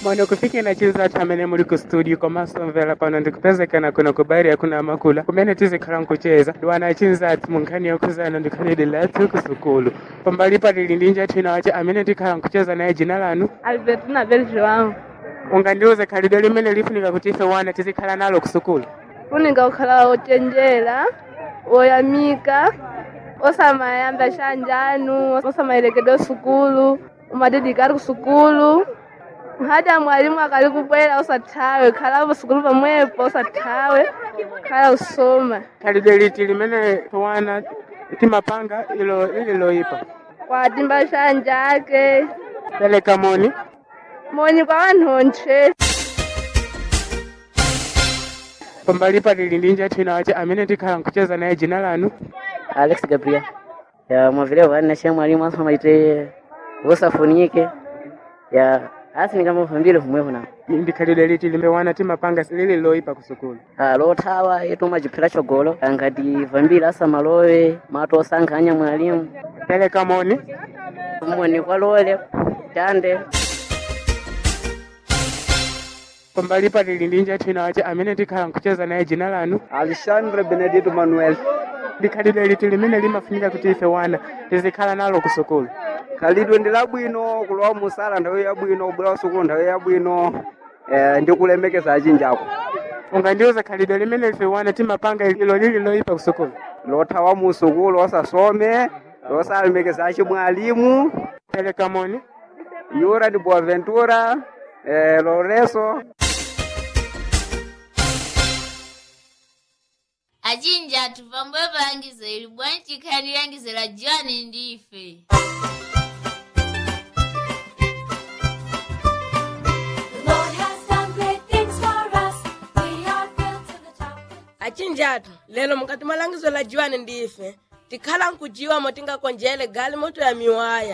Mwana kufikira chiza chamene muli ku studio komanso mvera pano ndikupezekana kuno ku bairi yakuna amakula kumene tizikhala nkucheza ndiwana chinzati mu nkhani yokhuzana ndikhalidi lathu ku sukulu pambali patili ndi njathu ina wace amene tikhala nkucheza naye jina lanu Albertina Bel João ungandiuze khalidwe limene lifunika kuti ife wana tizikhala nalo ku sukulu funika kukhala ochenjera oyamika osamayamba shanjanu osamayerekedwa sukulu umadedikali ku sukulu hata mwalimu akali kubwera osathawe khalapo sukulu pamwepo osathawe khala usoma khalidwe liti limene wana timapanga ilo ili loyipa kwatimba shanja ake peleka moni moni kwa wanthonthe pambali patili ndi njathu ina wace amene tikhala nkucheza naye jina lanu Alex Gabriel. Ya mwavile wane shem mwalimu asoma maite usafunike. Ya asi ni kama vambile humwe huna. ndi khalidwe liti limene wana timapanga lili loyipa ku sukulu Ah lothawa yetu majiphira chogolo angati vambile asa malowe mato osankhanya mwalimu. peleka moni Moni kwa lole tande. pambali patili ndi njathu ina wace amene tikhala nkucheza naye jina lanu Alexandre Benedito Manuel ndi khalidwe liti limene limafunika kuti ife wana tizikhala nalo ku sukulu khalidwe ndi labwino kulowa musala nthawi yabwino kubwera sukulu nthawi yabwino eh, ndi kulemekeza achinjako ungandiuze khalidwe limene ife wana timapanga ilo lili loyipa ku sukulu lothawa mu sukulu osasome losalemekeza achimwalimu peleka moni yura ndi boaventura eh, loreso achinja athu pambuyo palangizo ili bwanji chikhani langizo la john ndife achinjatu lero mukati mwa langizo la jiwani ndife tikhala nkujiwa motingakonjele gali moto ya miwaya